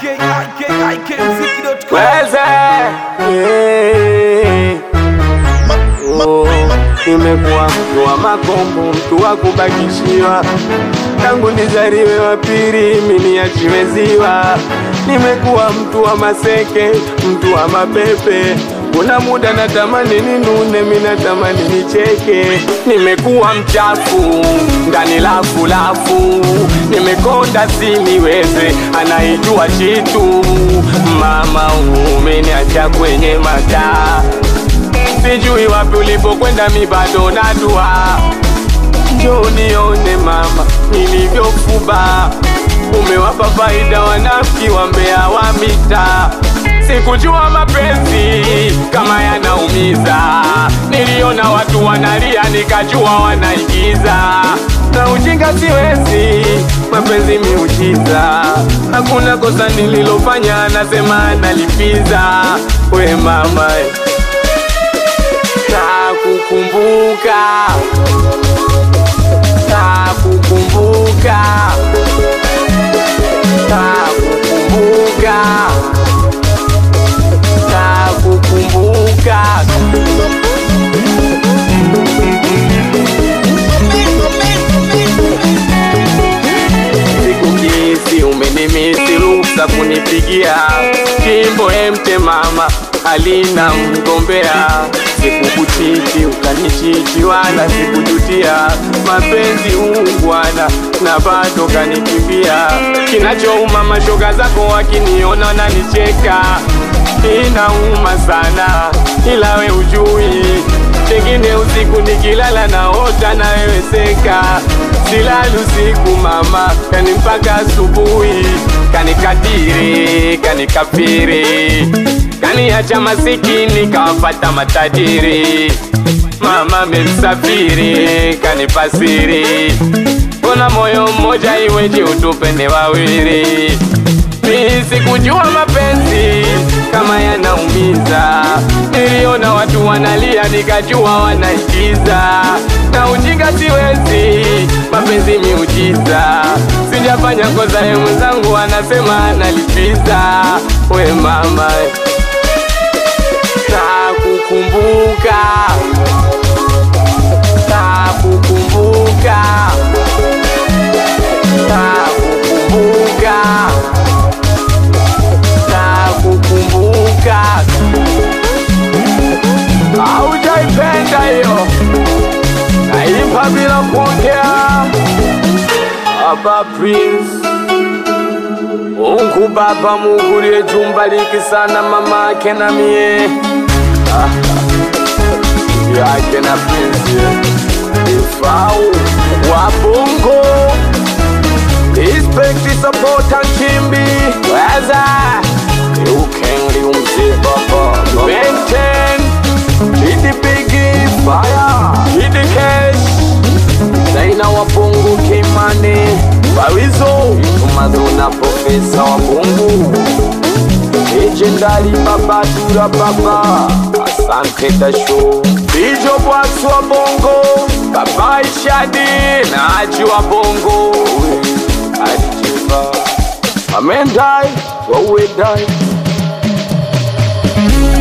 ikikmziki.com Weze Eh. Oh, nimekuwa mtu wa makombo, mtu wa kubakishiwa tangu nizaliwe wa pili, mimi niachiwe ziwa. Nimekuwa mtu wa maseke, mtu wa mapepe kuna muda natamani ninune, mimi natamani nicheke. Nimekuwa mchafu ndani lafu lafu, nimekonda siniweze, anaijua chitu. Mama umeniacha kwenye mataa, sijui wapi ulipokwenda, mi bado nadua. Njoo nione mama nilivyofuba, umewapa faida wanafiki wa mbea wa mitaa. Sikujua mapenzi kama yanaumiza, niliona watu wanalia nikajua wanaigiza. Na ujinga siwezi, mapenzi miujiza, hakuna kosa nililofanya, nasema nalipiza. We mama, nakukumbuka nakukumbuka nakukumbuka nakukumbuka sikukisi umenimisi ruksa kunipigia jimbo emte mama alina mgombea sikukuchiti ukanichiti wala sikujutia mapenzi ungwana na bado kanikimbia kinachouma mashoga zako wakiniona nanicheka inauma sana ila we ujui pengine usiku nikilala naota na wewe seka silali usiku mama kani mpaka asubuhi kanikadiri kanikafiri kaniacha masikini kawapata matajiri mama memsafiri kanipasiri kuna moyo mmoja iweje utupende wawili mi sikujua mapenzi kama yanaumiza, niliona watu wanalia nikajua wanaigiza, na ujinga siwezi, mapenzi miujiza, sijafanya kosa, ye mwenzangu anasema analipiza. We mama, nakukumbuka, nakukumbuka, nakukumbuka nakukumbuka. Haujaipenda hiyo, naimba bila kuongea. Baba Prince, Mungu Baba, Mungu liye jumba liki sana mama ake na mie Ah, yake na Prince ifau wa Bongo Respect, support and kimbi Weza You can live umzi baba Maintain Hit the biggie fire Hit the cash Zaina wa Bongo Kimani Barizo Tumaduna profesa wa Bongo Legendary baba dura baba Asante Tasho Bijo Bwax wa Bongo Baba Ishadi na Haji wa Bongo Ajiba Amen die, what we die